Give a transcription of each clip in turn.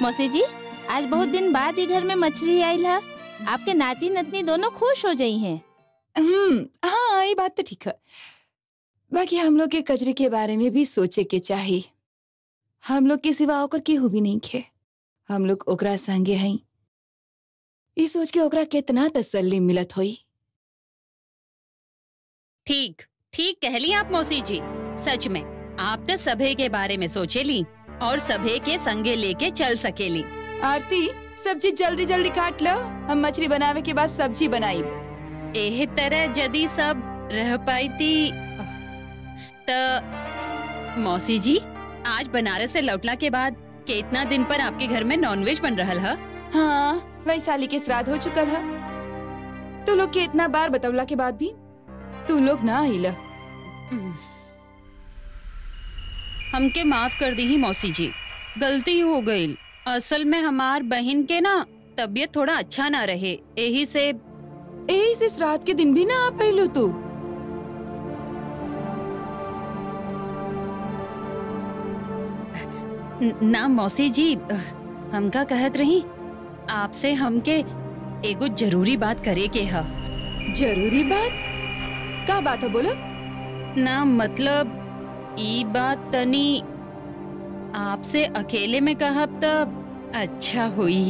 मौसी जी आज बहुत दिन बाद ही घर में मछली आई है आपके नाती नतनी दोनों खुश हो गई हैं हम्म हाँ ये बात तो ठीक है बाकी हम लोग के कचरे के बारे में भी सोचे के चाहिए हम लोग के सिवा ओकर केहू भी नहीं खे हम लोग ओकरा संगे हई ई सोच के ओकरा कितना तसल्ली मिलत होई ठीक ठीक कहली आप मौसी जी सच में आप तो सभे के बारे में सोचे ली और सभे के संगे लेके चल सकेली आरती सब्जी जल्दी जल्दी काट लो हम मछली बनावे के बाद सब्जी बनाई एह तरह यदि सब रह पाई थी तो मौसी जी आज बनारस से लौटला के बाद कितना दिन पर आपके घर में नॉनवेज बन रहा है हाँ वैशाली के श्राद्ध हो चुकल है तू लोग के इतना बार बतवला के बाद भी तू लोग ना आइला हमके माफ कर दी ही मौसी जी गलती हो गई असल में हमार बहन के ना तबीयत थोड़ा अच्छा ना रहे यही से यही से श्राद्ध के दिन भी ना आ पैलो तू न- ना मौसी जी हमका कहत रही आपसे हमके एगो जरूरी बात करे के है जरूरी बात का बात है बोलो ना मतलब ई बात तनी आपसे अकेले में कहब तब अच्छा हुई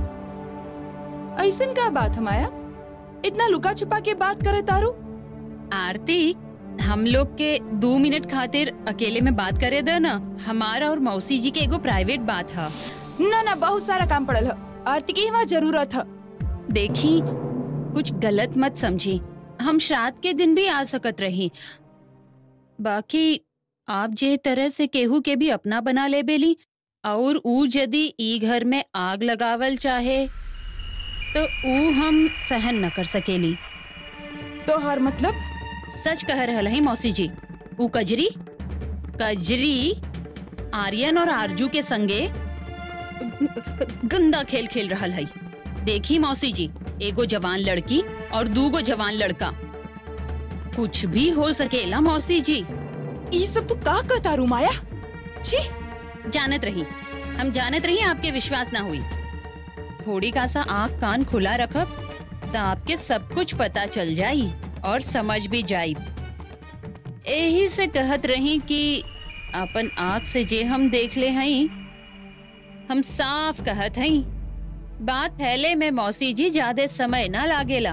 ऐसन का बात हमाया इतना लुका छुपा के बात करे तारू आरती हम लोग के दो मिनट खातिर अकेले में बात करे दे ना हमारा और मौसी जी के एगो प्राइवेट बात है ना ना बहुत सारा काम पड़ल है आरती की वहाँ जरूरत है देखी कुछ गलत मत समझी हम श्राद्ध के दिन भी आ सकत रही बाकी आप जे तरह से केहू के भी अपना बना ले बेली और ऊ यदि ई घर में आग लगावल चाहे तो ऊ हम सहन न कर सकेली तो हर मतलब सच कह रहल है मौसी जी ऊ कजरी कजरी आर्यन और आरजू के संगे गंदा खेल खेल रहल है देखी मौसी जी एगो जवान लड़की और दूगो जवान लड़का कुछ भी हो सकेला मौसी जी ये सब तो का कहता रू माया छी जानत रही हम जानत रही आपके विश्वास ना हुई थोड़ी का सा आँख कान खुला रखब तो आपके सब कुछ पता चल जाई और समझ भी जाई यही से कहत रही कि अपन आँख से जे हम देख ले हई हम साफ कहत हई बात फैले में मौसी जी ज्यादा समय ना लागेला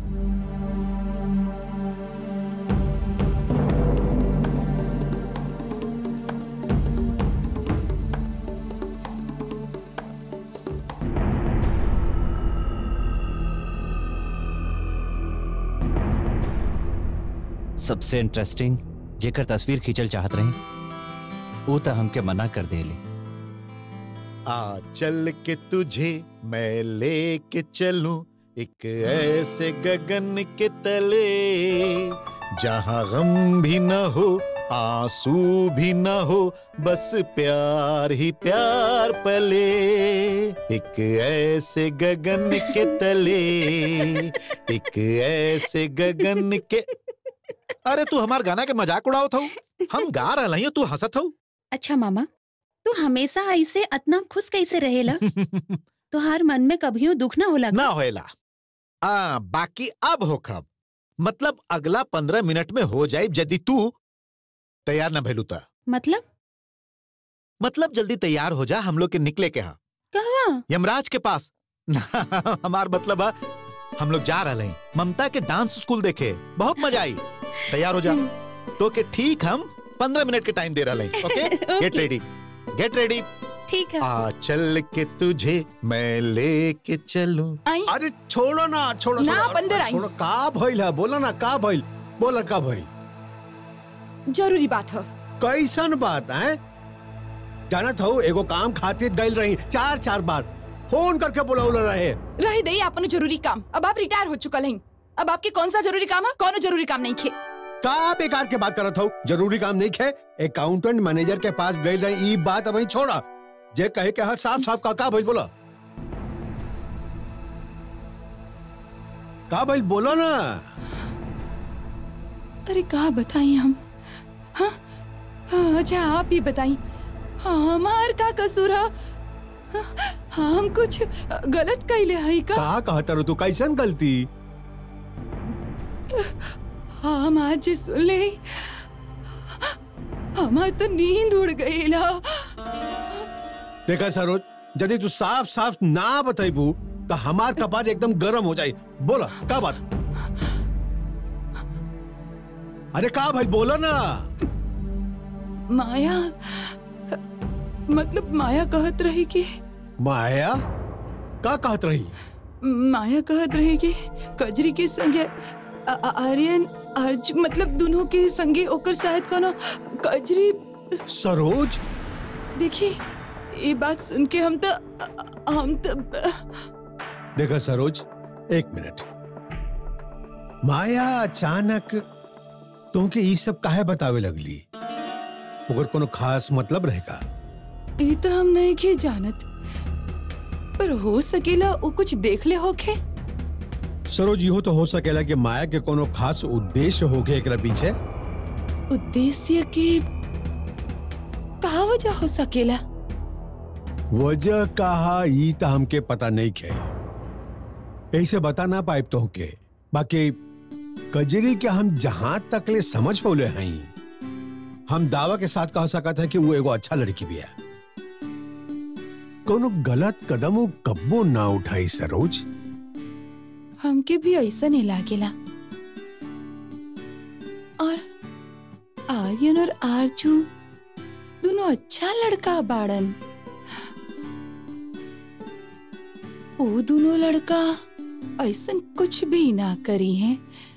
सबसे इंटरेस्टिंग जेकर तस्वीर खींचल चाहत रही वो तो हमके मना कर देली आ चल के तुझे मैं लेके चलूं एक ऐसे गगन के तले जहां गम भी न हो आंसू भी न हो बस प्यार ही प्यार पले एक ऐसे गगन के तले एक ऐसे गगन के अरे तू हमार गाना के मजाक उड़ाओ था हम गा रहा हई तू हंसत हूँ अच्छा मामा तू हमेशा ऐसे इतना खुश कैसे रहेला तुहार मन में कभियो दुख ना होला ना होएला आ, बाकी अब हो खब मतलब अगला पंद्रह मिनट में हो जाए यदि तू तैयार ना भैलू ता मतलब मतलब जल्दी तैयार हो जा हम लोग के निकले के हा कहवा यमराज के पास हमार मतलब है हम लोग जा रहे हैं ममता के डांस स्कूल देखे बहुत मजा आई तैयार हो जा तो के ठीक हम पंद्रह मिनट के टाइम दे रहे हैं okay get okay. Ready get ready ठीक है आ चल के तुझे मैं लेके चलूं आई अरे छोड़ो ना छोड़ो ना, छोड़ो, बंदर आई। छोड़ो का भइल है बोला ना का भइल बोला का भइल जरूरी बात है कैसन बात है जानत हो एगो काम खातिर गइल रही चार चार बार फोन करके बुलाउल रहे रह दई अपन जरूरी काम अब आप रिटायर हो चुकल हैं अब आपके कौन सा जरूरी काम है कौन जरूरी काम नहीं खे का बेकार के बात करत हो जरूरी काम नहीं खे अकाउंटेंट मैनेजर के पास गइल रही ई बात अब छोड़ा जे कहे के हक साफ साफ का का भइल बोला का भइल बोलो ना अरे कहा बताई हम हाँ हाँ, अच्छा आप ही बताई हाँ, हमार का कसूर है हम कुछ गलत कैले हई का का कहता रो तू कैसन गलती हम आज जे सुनले हमार तो नींद उड़ गईला देखा सरोज यदि तू साफ साफ ना बतेबू तो हमार कपार एकदम गरम हो जाई बोला का बात अरे का भाई बोला ना माया मतलब माया कहत रही कि माया का कहत रही माया कहत रही कि कजरी के संगे आ- आ- आर्यन अर्ज मतलब दोनों के संगे ओकर शायद कोनो कजरी सरोज देखी ये बात सुन के हम तो हम तो देखा सरोज एक मिनट माया अचानक तुमके ई सब काहे बतावे लगली ओकर कोनो खास मतलब रहेगा ये तो हम नहीं के जानत पर हो सकेला वो कुछ देख ले होखे सरोज इहो तो हो सकेला कि माया के कोनो खास उद्देश्य होके एकरा पीछे उद्देश्य के का वजह हो सकेला वजह कहा ई तो हमके पता नहीं खे ऐसे बता ना पाइब तो के बाकी कजरी के हम जहां तक ले समझ पौले हई हम दावा के साथ कह सकत है कि वो एगो अच्छा लड़की भी है कोनो गलत कदम वो कब्बो ना उठाई सरोज हमके भी ऐसा नहीं लागेला और आर्यन और आरजू दोनों अच्छा लड़का बाड़न वो दोनों लड़का ऐसा कुछ भी ना करी है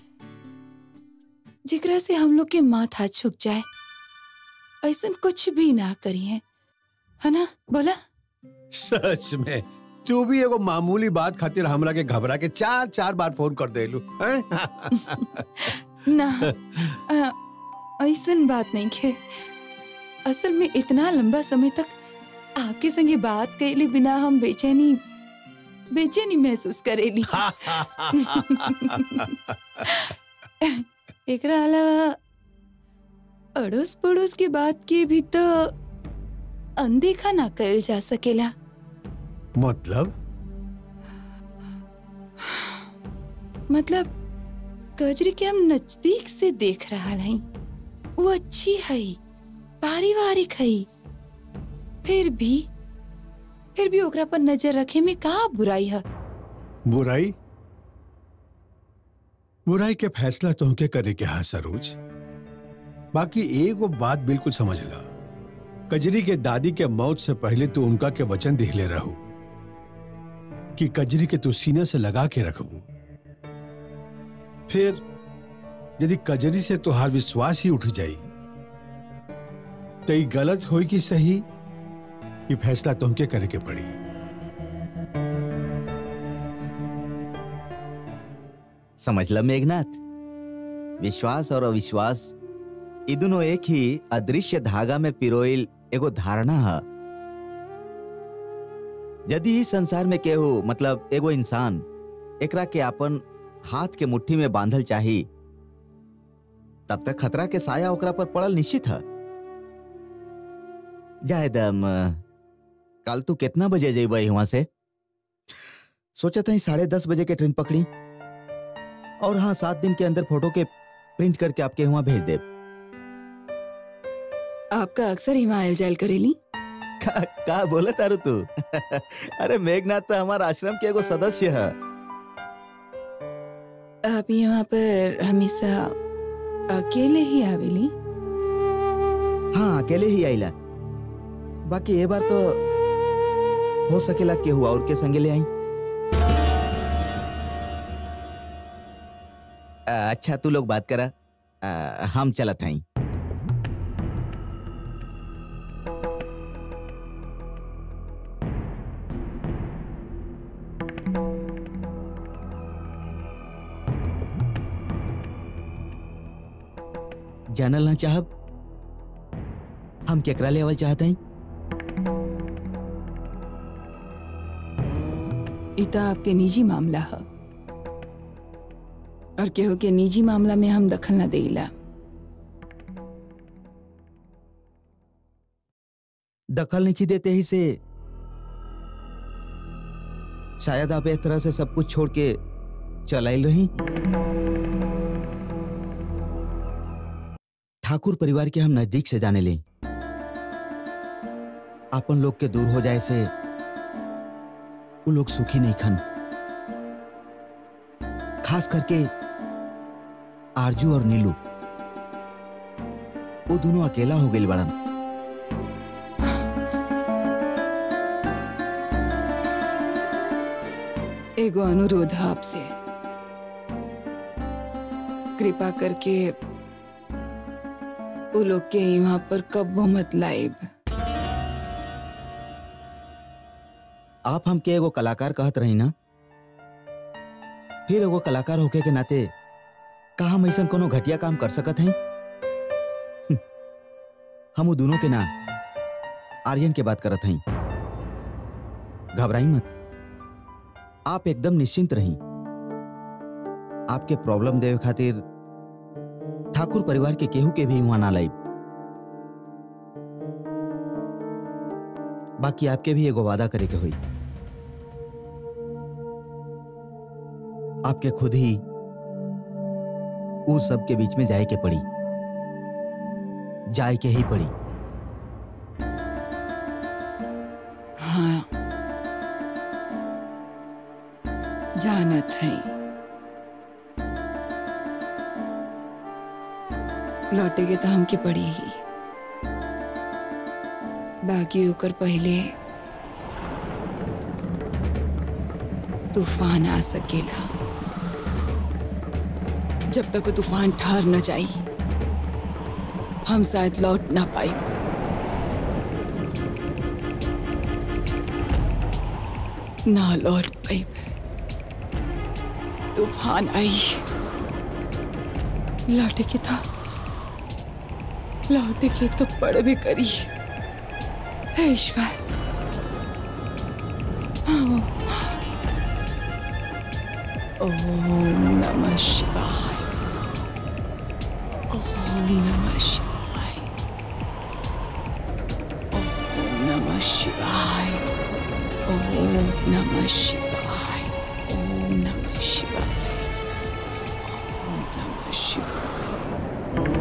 जेकरा से हम लोग के माथा झुक जाए ऐसा कुछ भी ना करी है है ना बोला सच में तू भी एगो मामूली बात खातिर हमरा के घबरा के चार चार बार फोन कर देलू हैं? ना अ, ऐसन बात नहीं है असल में इतना लंबा समय तक आपके संगे बात कैले बिना हम बेचैनी बेचैनी महसूस करेली एकरा अलावा अड़ोस पड़ोस के बात के भी तो अनदेखा ना कल जा सकेला मतलब मतलब कजरी के हम नजदीक से देख रहा हई वो अच्छी है पारिवारिक है फिर भी फिर भी ओकरा पर नजर रखे में का बुराई है बुराई बुराई के फैसला तुमके करे के हा सरोज बाकी एगो बात बिल्कुल समझ ला कजरी के दादी के मौत से पहले तू उनका के वचन दिखले रहू कि कजरी के तू सीने से लगा के रखबू फिर यदि कजरी से तुहार विश्वास ही उठ जाई तो ई गलत होई कि सही ये फैसला तुमके करे के पड़ी समझ ल मेघनाथ विश्वास और अविश्वास ई दोनों एक ही अदृश्य धागा में पिरोइल एगो धारणा है यदि इस संसार में केहू मतलब एगो इंसान एकरा के अपन हाथ के मुट्ठी में बांधल चाही तब तक खतरा के साया ओकरा पर पड़ल निश्चित है जायदम कल तू कितना बजे जेब वहां से सोचा था साढ़े दस बजे के ट्रेन पकड़ी और हाँ सात दिन के अंदर फोटो के प्रिंट करके आपके वहां भेज दे आपका अक्सर हिमायल जायल करेली का, का बोले तारू तू अरे मेघनाथ तो हमारा आश्रम के एगो सदस्य है आप यहाँ पर हमेशा अकेले ही आवेली हाँ अकेले ही आईला बाकी ये बार तो हो सकेला केहू और के संगे ले आई आ, अच्छा तू लोग बात करा आ, हम चलत हई जानल ना चाहब हम केकरा लेवल चाहते हैं ई तो आपके निजी मामला है और केहू के निजी मामला में हम दखल न देला दखल नहीं देते ही से शायद आप इस तरह से सब कुछ छोड़ के चलाइल रही ठाकुर परिवार के हम नजदीक से जाने ली अपन लोग के दूर हो जाए से वो लोग सुखी नहीं खन खास करके आरजू और नीलू वो दोनों अकेला हो गई बड़न एगो अनुरोध है आपसे कृपा करके वो लोग के यहाँ पर कब्बो मत लाइब आप हमके एगो कलाकार कहत रही ना फिर एगो कलाकार होके के नाते का हम ऐसा कोनो घटिया काम कर सकत हैं हम्म, हम वो दोनों के ना आर्यन के बात करत हई घबराई मत आप एकदम निश्चिंत रही आपके प्रॉब्लम देवे खातिर ठाकुर परिवार के केहू के भी वहां ना लाई बाकी आपके भी एगो वादा करे के हुई आपके खुद ही उस सब के बीच में जाए के पड़ी जाए के ही पड़ी हाँ जानत है लौटे के तो हमके पड़ी ही बाकी ओकर पहले तूफान आ सकेला जब तक वो तूफान ठहर न जाई हम शायद लौट ना पाई ना लौट पाई तूफान आई लौटे के था लौटे के तो पड़ भी करी हे ईश्वर ओम नमः शिवाय ओम नमः शिवाय ओम नमः शिवाय ओम नमः शिवाय ओम नमः शिवाय ओम नमः शिवाय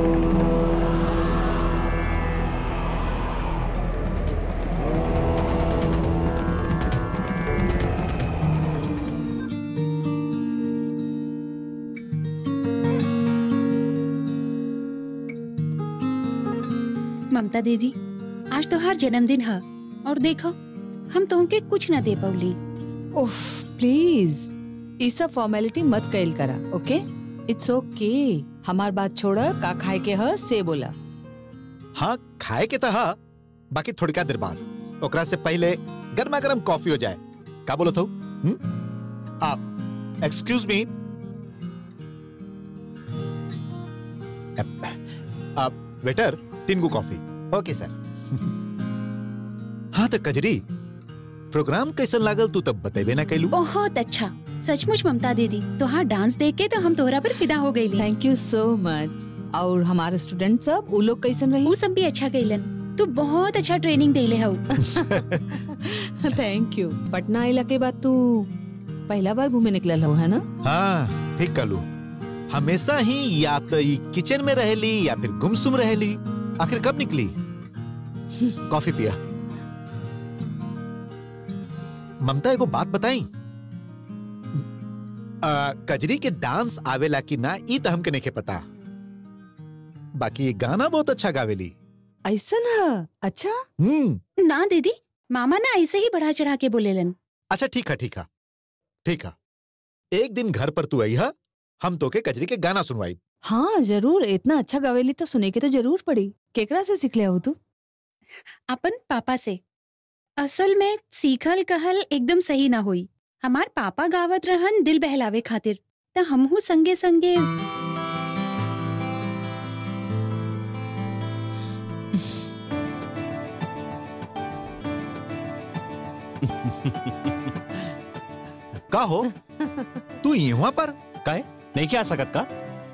ममता दीदी आज तो हर जन्मदिन है और देखो हम तुमके कुछ ना दे पौली ओह प्लीज ई सब फॉर्मेलिटी मत कैल करा ओके इट्स ओके हमार बात छोड़ का खाए के ह से बोला हाँ खाए के तो हा बाकी थोड़का देर बाद ओकरा से पहले गर्मा गर्म कॉफी हो जाए का बोलो तो आप एक्सक्यूज मी आप वेटर तीन गो कॉफी ओके सर हाँ तो कजरी प्रोग्राम कैसन लागल तू तब बतेबे ना कैलू बहुत अच्छा सचमुच ममता दीदी तोहार डांस देख के तो हम तोहरा पर फिदा हो गई थैंक यू सो मच और हमारे स्टूडेंट सब वो लोग कैसन रही वो सब भी अच्छा गईलन तू बहुत अच्छा ट्रेनिंग देले हऊ थैंक यू पटना आइला के बाद तू पहला बार घूमे निकलल हो है ना हाँ ठीक कलू हमेशा ही या तो ई किचन में रहेली या फिर गुमसुम रहेली आखिर कब निकली कॉफी पिया ममता एगो बात बताई आ, कजरी के डांस आवेला कि ना ई तो हमके नहीं पता बाकी ये गाना बहुत अच्छा गावेली ऐसा ना अच्छा हम्म ना दीदी मामा ना ऐसे ही बढ़ा चढ़ा के बोलेलन अच्छा ठीक है ठीक है ठीक है एक दिन घर पर तू आई है हम तो के कजरी के गाना सुनवाई हाँ जरूर इतना अच्छा गवेली तो सुने के तो जरूर पड़ी केकरा से सीख लिया हो तू अपन पापा से असल में सीखल कहल एकदम सही ना हुई हमार पापा गावत रहन दिल बहलावे खातिर त हमहू संगे संगे का हो तू यहाँ पर काय नहीं क्या आ सकत का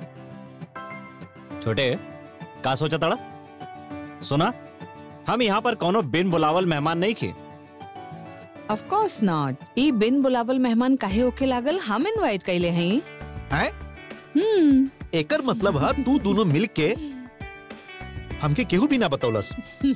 छोटे का सोचा तड़ा सुना हम यहाँ पर कोनो बिन बुलावल मेहमान नहीं खे ऑफ कोर्स नॉट ई बिन बुलावल मेहमान काहे होके लागल हम इनवाइट कैले हई हैं? हम्म एकर मतलब है तू दोनों मिल के हमके केहू भी ना बतौलस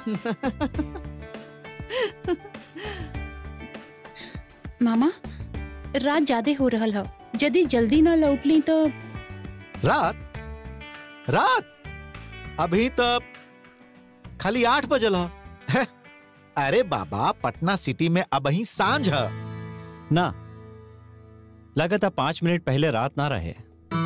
मामा रात ज्यादा हो रहल ह यदि जल्दी ना लौटली तो रात रात अभी तक खाली आठ बजल ह है। अरे बाबा पटना सिटी में अब ही सांझ है ना लगातार पांच मिनट पहले रात ना रहे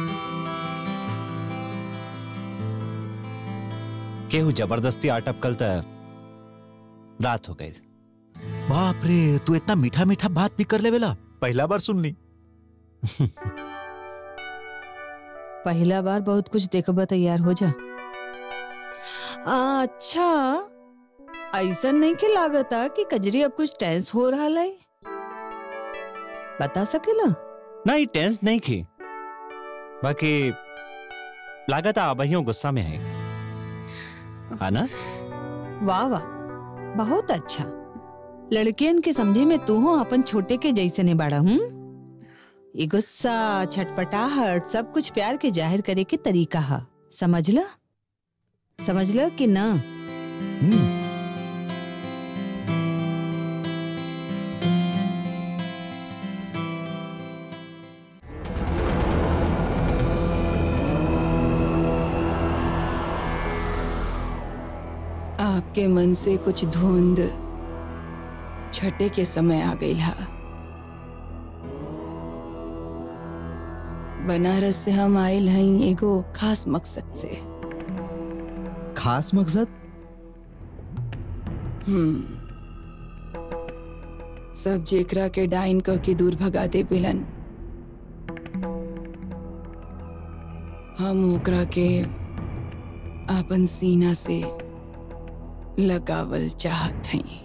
केहू जबरदस्ती आटपकल त रात हो गई बाप रे तू इतना मीठा मीठा बात भी कर लेवेला पहला बार सुन ली पहला बार बहुत कुछ देखबा तैयार हो जा आ, अच्छा ऐसा नहीं के लागता कि कजरी अब कुछ टेंस हो रहा है बता सकेला नहीं टेंस नहीं की बाकी लागत आबहियों गुस्सा में है है ना वाह वाह बहुत अच्छा लड़कियन के समझे में तू हो अपन छोटे के जैसे ने बाड़ा हूँ ये गुस्सा छटपटाहट सब कुछ प्यार के जाहिर करे के तरीका है समझ ला समझ ला कि ना हम्म, आपके मन से कुछ धुंध छठे के समय आ गई हा बनारस से हम आयल हई एगो खास मकसद से खास मकसद हम्म सब जेकरा के डाइन कह के दूर भगा दे बिलन हम ओकरा के आपन सीना से लगावल चाहत हई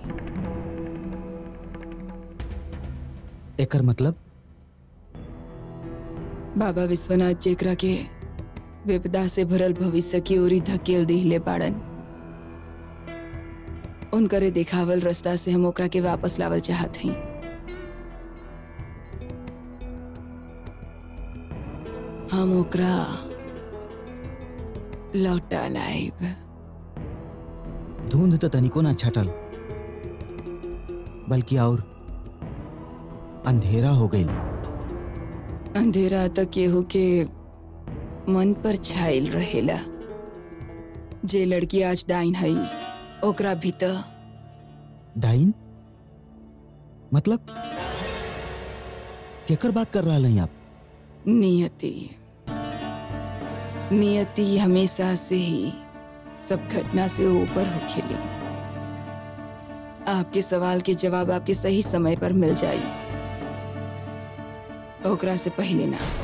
एकर मतलब बाबा विश्वनाथ जेकरा के विपदा से भरल भविष्य की ओरी धकेल दिले बाड़न उनकरे दिखावल रास्ता से हम ओकरा के वापस लावल चाहत हई हम ओकरा लौटा लाइब धुंध तो तनिको ना छटल बल्कि और अंधेरा हो गई अंधेरा तक केहू के मन पर छाइल रहेला जे लड़की आज डाइन हई ओकरा भीतर डाइन मतलब केकर बात कर रहा हैं आप नियति नियति हमेशा से ही सब घटना से ऊपर हो खेली आपके सवाल के जवाब आपके सही समय पर मिल जाई ओकरा से पहले ना